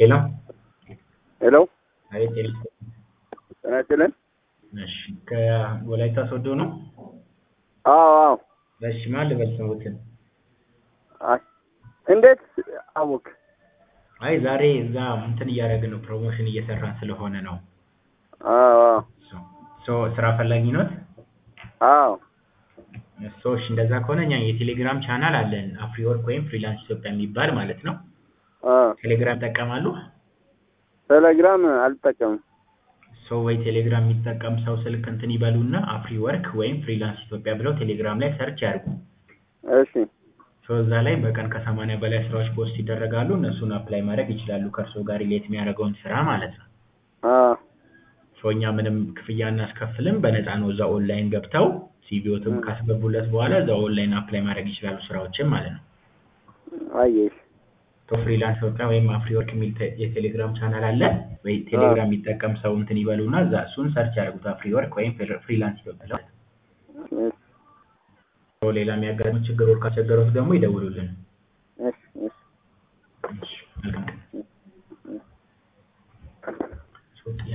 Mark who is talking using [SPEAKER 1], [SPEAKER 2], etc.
[SPEAKER 1] ሄሎ
[SPEAKER 2] ሄሎ
[SPEAKER 1] አቤት ቴሌ
[SPEAKER 2] ጤና ይስጥልን።
[SPEAKER 1] እሺ ከወላይታ ሶዶ ነው
[SPEAKER 2] አዎ አዎ።
[SPEAKER 1] እሺ ማን ልበል ስሙትን
[SPEAKER 2] አይ እንዴት አወክ?
[SPEAKER 1] አይ ዛሬ እዛ እንትን እያደረግን ነው ፕሮሞሽን እየሰራን ስለሆነ ነው
[SPEAKER 2] አዎ አዎ
[SPEAKER 1] ሶ ስራ ፈላጊ ኖት
[SPEAKER 2] አዎ
[SPEAKER 1] ሶ እሺ እንደዛ ከሆነ እኛ የቴሌግራም ቻናል አለን አፍሪወርክ ወይም ፍሪላንስ ኢትዮጵያ የሚባል ማለት ነው
[SPEAKER 2] አዎ።
[SPEAKER 1] ቴሌግራም ይጠቀማሉ
[SPEAKER 2] ቴሌግራም አልጠቀምም።
[SPEAKER 1] ሶ ወይ ቴሌግራም የሚጠቀም ሰው ስልክ እንትን ይበሉና አፍሪ ወርክ ወይም ፍሪላንስ ኢትዮጵያ ብለው ቴሌግራም ላይ ሰርች ያድርጉ
[SPEAKER 2] እሺ
[SPEAKER 1] ሶ እዛ ላይ በቀን ከሰማንያ በላይ ስራዎች ፖስት ይደረጋሉ እነሱን አፕላይ ማድረግ ይችላሉ ከእርስዎ ጋር ሪሌት የሚያደርገውን ስራ ማለት ነው
[SPEAKER 2] አዎ
[SPEAKER 1] ሶ እኛ ምንም ክፍያ እናስከፍልም በነፃ ነው እዛ ኦንላይን ገብተው ሲቪዎትም ካስገቡለት በኋላ እዛ ኦንላይን አፕላይ ማድረግ ይችላሉ ስራዎችን ማለት ነው
[SPEAKER 2] አየሽ
[SPEAKER 1] ሶ ፍሪላንስ ኢትዮጵያ ወይም አፍሪ ወርክ የሚል ቴ- የቴሌግራም ቻናል አለ ወይ ቴሌግራም የሚጠቀም ሰው እንትን ይበሉና እዛ እሱን ሰርች ያደርጉት አፍሪ ወርክ ወይም ፍሪ- ፍሪላንስ ኢትዮጵያ ብለው
[SPEAKER 2] እሺ
[SPEAKER 1] ሶ ሌላ የሚያጋጥሙ ችግሮች ካስቸገሩት ደግሞ ይደውሉልን